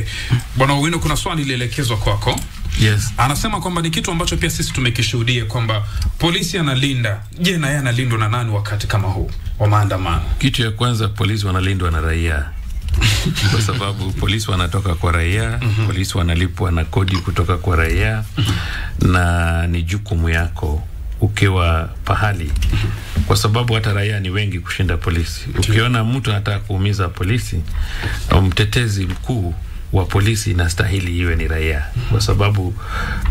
Bwana Owino, kuna swali lilielekezwa kwako. Yes. Anasema kwamba ni kitu ambacho pia sisi tumekishuhudia kwamba polisi analinda. Je, na yeye analindwa na nani wakati kama huu wa maandamano? Kitu ya kwanza, polisi wanalindwa na raia kwa sababu polisi wanatoka kwa raia mm-hmm. Polisi wanalipwa na kodi kutoka kwa raia mm-hmm. na ni jukumu yako ukiwa pahali kwa sababu hata raia ni wengi kushinda polisi. Ukiona mtu anataka kuumiza polisi, mtetezi mkuu wa polisi inastahili iwe ni raia, kwa sababu uh,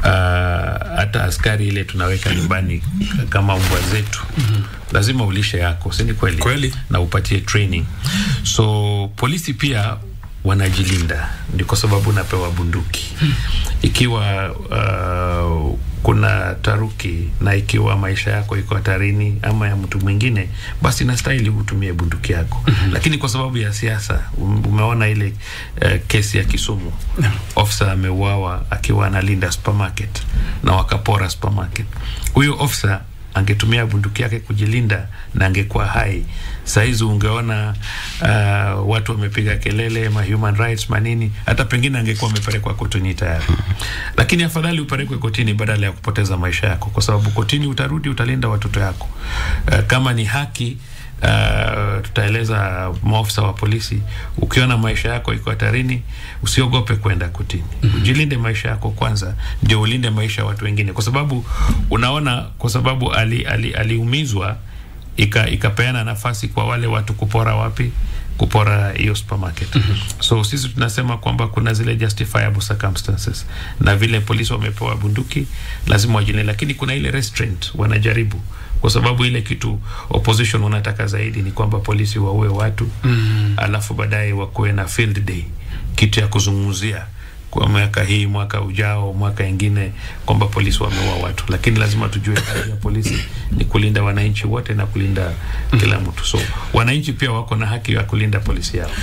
hata askari ile tunaweka nyumbani kama mbwa zetu lazima ulishe yako, si ni kweli? Kweli. na upatie training. So polisi pia wanajilinda, ni kwa sababu unapewa bunduki ikiwa uh, kuna taruki na ikiwa maisha yako iko hatarini ama ya mtu mwingine, basi nastahili utumie bunduki yako. Lakini kwa sababu ya siasa, um- umeona ile uh, kesi ya Kisumu, officer ameuawa akiwa analinda supermarket na wakapora supermarket. Huyo officer angetumia bunduki yake kujilinda na angekuwa hai sahizi ungeona uh, watu wamepiga kelele ma human rights manini hata pengine angekuwa amepelekwa kotini tayari lakini afadhali upelekwe kotini badala ya kupoteza maisha yako kwa sababu kotini utarudi utalinda watoto yako uh, kama ni haki Uh, tutaeleza maofisa wa polisi, ukiona maisha yako iko hatarini, usiogope kwenda kotini. Ujilinde maisha yako kwanza, ndio ulinde maisha ya watu wengine, kwa sababu unaona, kwa sababu ali, ali, aliumizwa ika, ikapeana nafasi kwa wale watu kupora wapi kupora hiyo supermarket. So sisi tunasema kwamba kuna zile justifiable circumstances, na vile polisi wamepewa bunduki lazima wajilinde, lakini kuna ile restraint wanajaribu kwa sababu ile kitu opposition wanataka zaidi ni kwamba polisi waue watu mm. alafu baadaye wakuwe na field day, kitu ya kuzungumzia kwa mwaka hii, mwaka ujao, mwaka ingine kwamba polisi wameua watu, lakini lazima tujue kazi ya polisi ni kulinda wananchi wote na kulinda kila mtu. So wananchi pia wako na haki ya kulinda polisi yao.